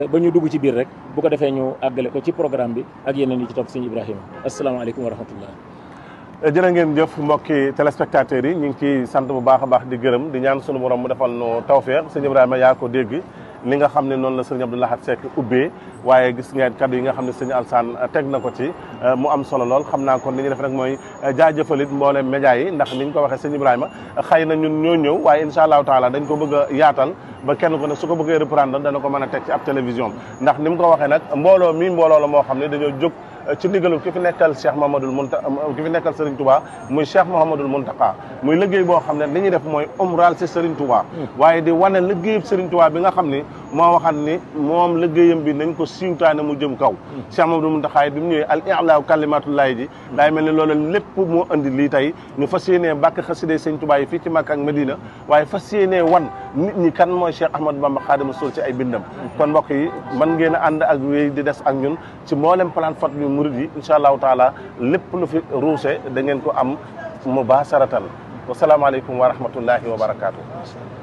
ba ñu dugg ci biir rek bu ko defee ñu àggale ko ci programme bi ak yeneen yi ci topp sëñ Ibrahima asalaamaaleykum wa rahmatullah jërë ngeen jëf mbokki téléspectateurs yi ñu ngi ciy sant bu baax a baax di gërëm di ñaan sunu borom mu defal nu tawfeex sëñ Ibrahima yaa ko dégg li nga xam ne noonu la sëñ Abdou Lahad Seck ubbee waaye gis ngeen kaddu yi nga xam ne sëñ Alsaan teg na ko ci mu am solo lool xam naa kon li ñu def rek mooy jaajëfalit mboolem média yi ndax ni ñu ko waxee sëñ Ibrahima xëy na ñun ñoo ñëw waaye incha allahu taala dañ ko bëgg a yaatal ba kenn ko ne su ko bëggee reprendre dana ko mën a teg ci ab télévision ndax ni mu ko waxee nag mbooloo mi mbooloo la moo xam ne dañoo jóg ci ndigalu ki fi nekkal Cheikh Mouhamadoul Mounta ki fi nekkal Serigne Touba muy Cheikh Mouhamadoul Mountakha muy liggéey boo xam ne li ñuy def mooy umral si Serigne Touba waaye di wane liggéeyub Serigne Touba bi nga xam ni moo waxat ni moom liggéeyam bi nañ ko siwtaane mu jëm kaw Cheikh Mouhamadoul Mountakha bi mu ñëwee al i'laa kalimatullahi ji daay mel ni loolu lépp moo andi lii tey ñu fas yéenee bàkk xaside Serigne Touba yi fii ci Makka ak Medina waaye fas yéenee wan nit ñi kan mooy Cheikh Ahmadou Bamba Khadimu Rasul ci ay bindam kon mbokk yi mën ngeen a ànd ak wéy di des ak ñun ci mboolem plateforme murid yi incha allahu taala lépp lu fi ruuse da ngeen ko am mubaasaratan wasalaamaaleykum wa rahmatullahi wa barakaatu.